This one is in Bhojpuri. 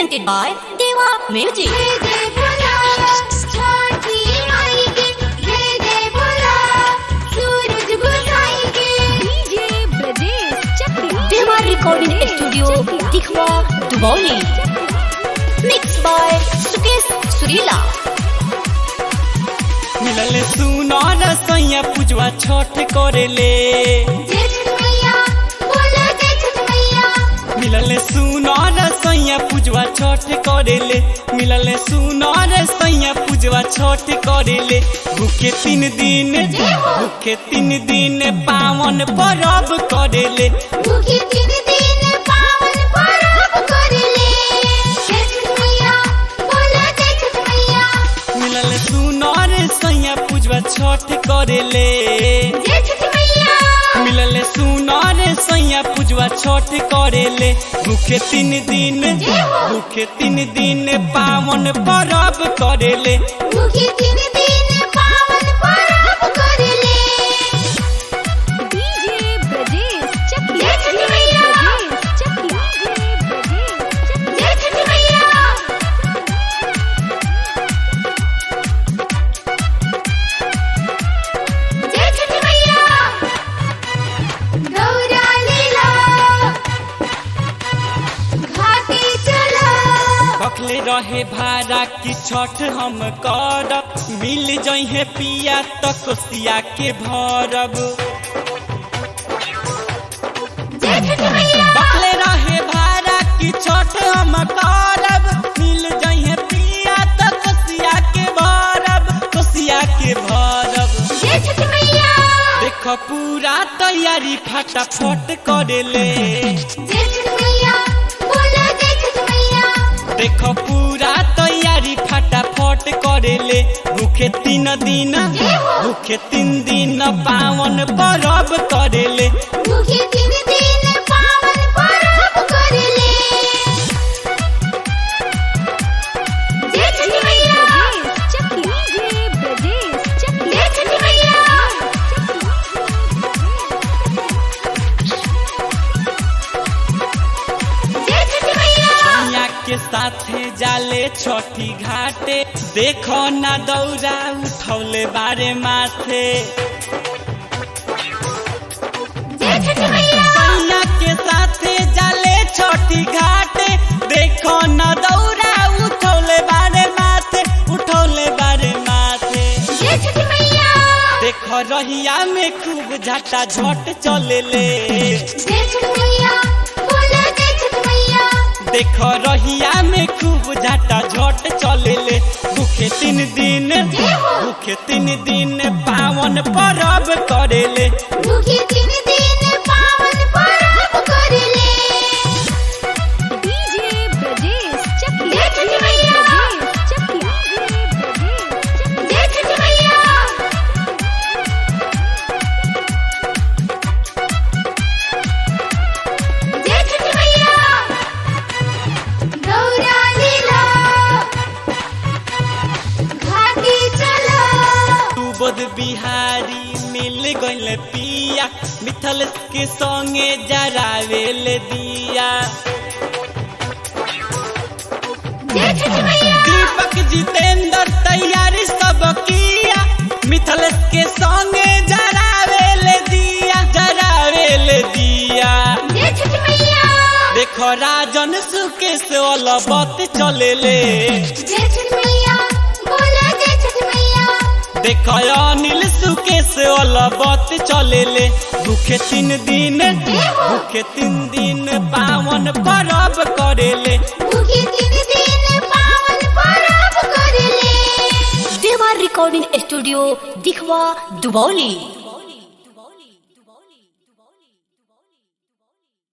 presented by Deva Music. जय जय बोला छठी माई के जय जय बोला सूरज गोसाई के डीजे ब्रजेश चक्री Deva Recording Studio, Dikhwa, Dubauli. Mixed by Sukesh Surila. मिलल सुनर सैया पूजवा छठ करेले जय छठ मैया बोला जय छठ मैया मिलल सुनर सैया पूजवा छठ करेले मिलल सुनर सैया पूजवा छठ करेले भूखे तीन दिन भूखे तीन दिन पावन परब करेले भूखे तीन दिन पावन पर्व करले जय छठ मैया बोला जय छठ मैया मिलल सुनर सैया पूजवा छठ करेले जय छठ मैया मिलल सुनर सैया पूजवा छठ करेले भूखे तीन दिन भूखे तीन दिन पावन परब करेले भूखे तीन दिन पावन पर्व करले डीजे ब्रजेश चक्री जय छठ मैया ब्रजेश चक्री ब्रजेश जय छठ मैया जय छठ मैया गौरा लीला घाटी चला बखले रहे भाड़ा की छठ हम करब मिल जइहे पिया त कोसिया के भरब जय छठ मैया बखले रहे भाड़ा की छठ हम करब मिल जइहे पिया त कोसिया के भरब कोसिया के भरब जय छठ मैया देख पूरा तैयारी फटाफट करेले जय छठ मैया बोला जय छठ मैया देख पूरा तैयारी फटाफट करेले भूखे तीन दिन भूखे तीन दिन पावन परब करेले भूखे तीन दिन पावन पर्व करले जय छठ मैया ब्रजेश चक्री डीजे ब्रजेश चक्री जय छठ मैया जय छठ मैया मैया के साथे जाले छठी घाटे देखो ना दौरा उठौले बारे माथे जय छठ मैया मैया के साथे जाले छठी घाटे देखो ना दौरा उठौले बारे माथे उठौले बारे माथे जय छठ मैया देख रहिया में खूब झटा झट चलेले जय छठ मैया बोला जय छठ मैया देख रहिया में खूब झटा झट चलेले भूखे तीन दिन भूखे तीन दिन पावन परब करेले भूखे तीन दिन पावन पर्व करले डीजे ब्रजेश चक्री जय छठ मैया ब्रजेश चक्री ब्रजेश जय छठ मैया जय छठ मैया गौरा लीला घाटी चला तू बोध बिहारी मिल गइल पिया मिथल के संगे जरावेल दिया जय छठ मैया दीपक जितेंद्र तैयारी सब किया मिथल के संगे जरावेल दिया जरावेल दिया जय छठ मैया देखो राजन सुकेश अलबत चलेले जय छठ मैया बोला जय छठ मैया देखो अनिल सुकेश अलबत चलेले भूखे तीन दिन भूखे तीन दिन पावन परब करेले भूखे तीन दिन पावन पर्व करले Deva Recording Studio, Dikhwa, Dubauli.